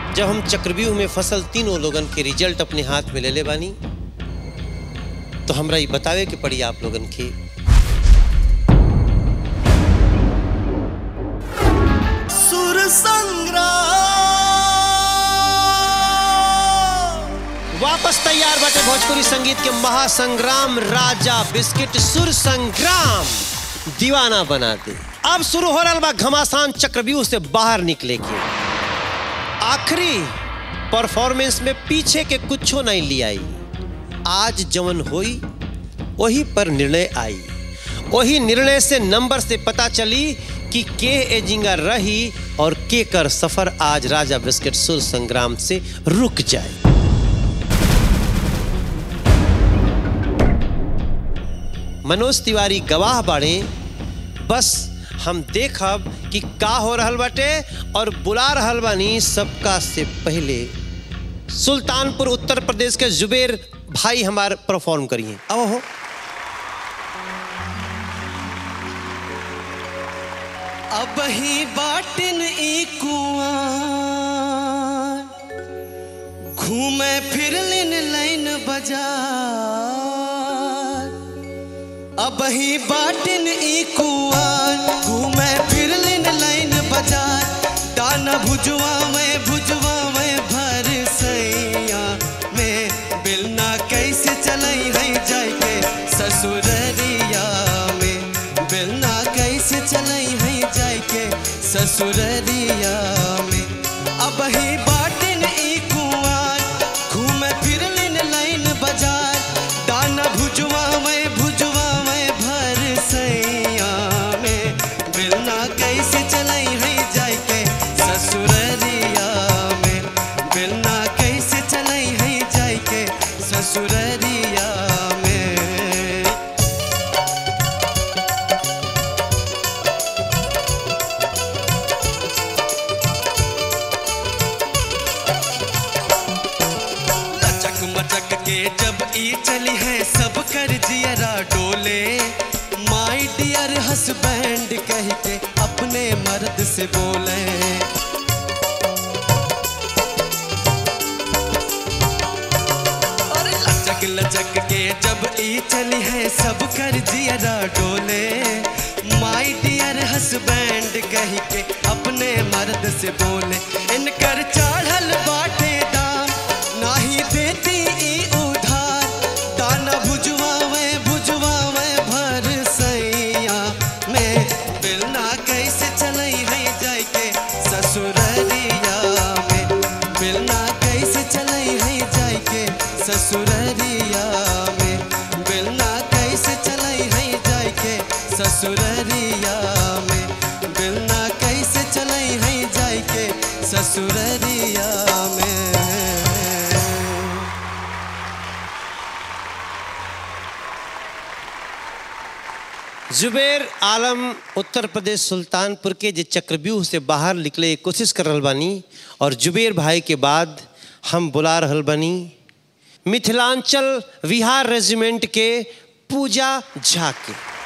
जब हम चक्रव्यूह में फसल तीनों लोगन के रिजल्ट अपने हाथ में ले ले बानी तो हमरा ये बतावे के पड़ी आप लोगन के सुर संग्राम वापस तैयार बाटे भोजपुरी संगीत के महासंग्राम राजा बिस्किट सुर संग्राम दीवाना बना दे अब शुरू हो रहा बा घमासान चक्रव्यूह से बाहर निकले के आखिरी परफॉर्मेंस में पीछे के कुछो नहीं लियाई आज जवन होई वही पर निर्णय आई वही निर्णय से नंबर से पता चली कि के एजिंगा रही और के कर सफर आज राजा बिस्किट सुर संग्राम से रुक जाए मनोज तिवारी गवाह बाड़े बस हम देखब कि का हो रहल बाटे और बुला रहल बानी सबका से पहले सुल्तानपुर उत्तर प्रदेश के जुबेर भाई हमार परफॉर्म करिए अब हो अब ही बाटिन ई कुआं घूमे फिरलिन लाइन बाजार अब ही बाटिन ई कुआं घूमे फिरलिन लाइन बाजार दाना भुजवा में भुजवा में भर सैया में बिलना कैसे चलई है जाय के ससुररिया में बिलना कैसे चलई है जाय के ससुररिया में अब ही बाटिन ई कुआं घूमे फिरलिन लाइन बाजार दाना भुजवा में भुजवा में भर सैया में बिलना कैसे चलई है जाय के ससुररिया में बिलना कैसे चलई है जाय के ससुररिया में लचक मचक के जब ई चली है सब कर जियरा डोले माई डियर हसबैंड कह के अपने मर्द से बोले और लचक लचक के जब ई चली है सब कर जियरा डोले माई डियर हसबैंड कह के अपने मर्द से बोले इनकर चढ़ल बाटे दाम नाही देती ई उधार दाना भुजवावे भुजवावे भर सैया में बिलना कैसे चलई है जाय के ससुररिया में बिलना कैसे चलई है जाय के ससुररिया में बिलना कैसे चलई है जाय के ससुररिया में बिलना कैसे चलई है जाय के ससुररिया में जुबेर आलम उत्तर प्रदेश सुल्तानपुर के जे चक्रव्यूह से बाहर निकले के कोशिश कर रहल बानी और जुबेर भाई के बाद हम बुला रहल बानी मिथिलांचल विहार रेजिमेंट के पूजा झा के